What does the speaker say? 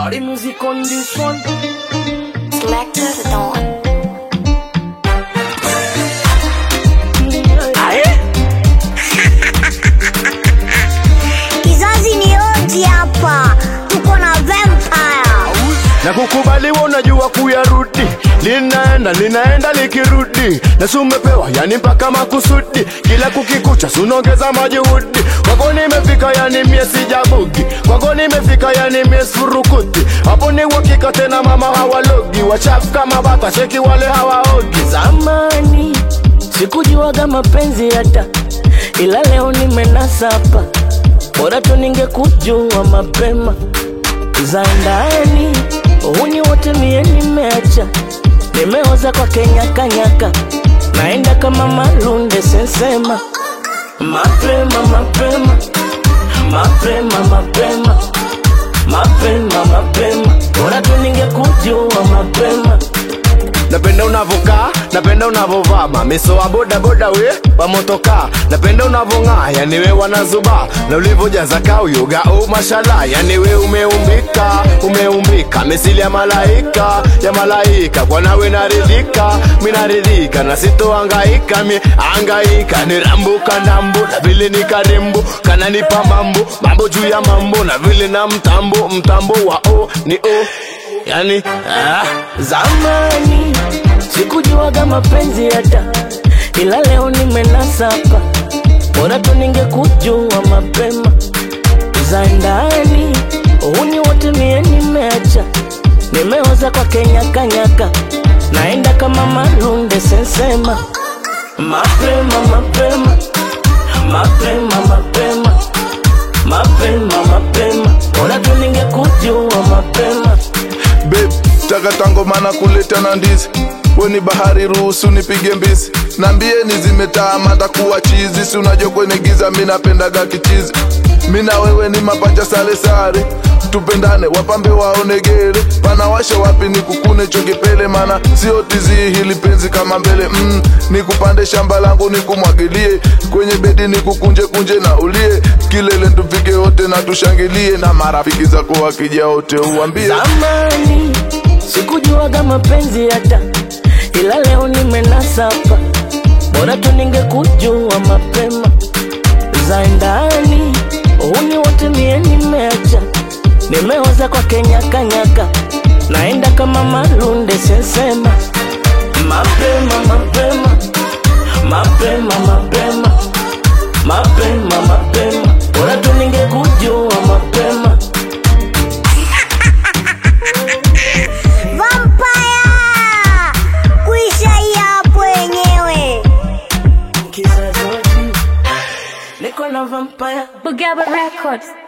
Party music on this one. Selector the Dawn. Aye. Kizazi ni oji hapa, tuko na vampire. na kukubaliwa unajua kuyarudi linaenda linaenda likirudi na sumepewa yani mpaka makusudi kila kukikucha sunongeza majuhudi kwako nimefika yani mie sijabugi kwako nimefika yani mie surukuti hapo ni uhakika tena mama hawalogi wachafu kama bata cheki wale hawaogi Zamani sikujuaga mapenzi hata, ila leo nimenasa hapa. Bora tu ningekujua mapema za ndani, uhuni wote mie nimeacha, nimeoza kwa kenyakanyaka, naenda kama malunde sensema, mapema mapema mapema mapema mapema mapema, bora tu ningekujua mapema napenda unavokaa napenda unavovaa mamiso wa bodaboda we wamotokaa napenda unavong'aa yani we wanazuba na ulivojaza kauyoga o mashala yani we umeumbika umeumbika misili ya malaika ya malaika kwa nawe naridhika minaridhika na sitoangaika mi angaika nirambuka ndambu na vile ni karembo kananipa mambo mambo juu ya mambo na vile na mtambo mtambo wa o ni o yani ah. Zamani sikujuaga mapenzi hata, ila leo nimenasa hapa. Bora tu ningekujua mapema za ndani, uhuni wote mie nimeacha, nimeoza kwa kenyakanyaka, naenda kama malunde sensema, mapema mapema mapema mapema mapema mapema, bora tu ningekujua mapema Babe, takatanga mana kuleta na ndizi weni bahari ruhusu nipige mbizi nambieni zimetaa mata kuwa chizi si unajua kwenye giza mi napendaga kichizi mi na wewe ni mapacha sale sare tupendane wapambe waonegere panawasha wapi ni kukune chokipele mana sio tizi hili penzi kama mbele mm, nikupande shamba langu nikumwagilie kwenye bedi nikukunje kunje na ulie kilele tufike wote na tushangilie na marafiki zako wakija wote uambie Zamani sikujuaga mapenzi hata, ila leo nimenasa hapa. Bora tu ningekujua mapema za ndani, uhuni wote mie nimeacha, nimeoza kwa kenyakanyaka, naenda kama malunde sensema, mapema mapema mapema mapema mapema mapema, bora tu ningekujua mapema Vampire! Kuisha hii hapo wenyewe. kizazi niko na vampire Bugaba Records.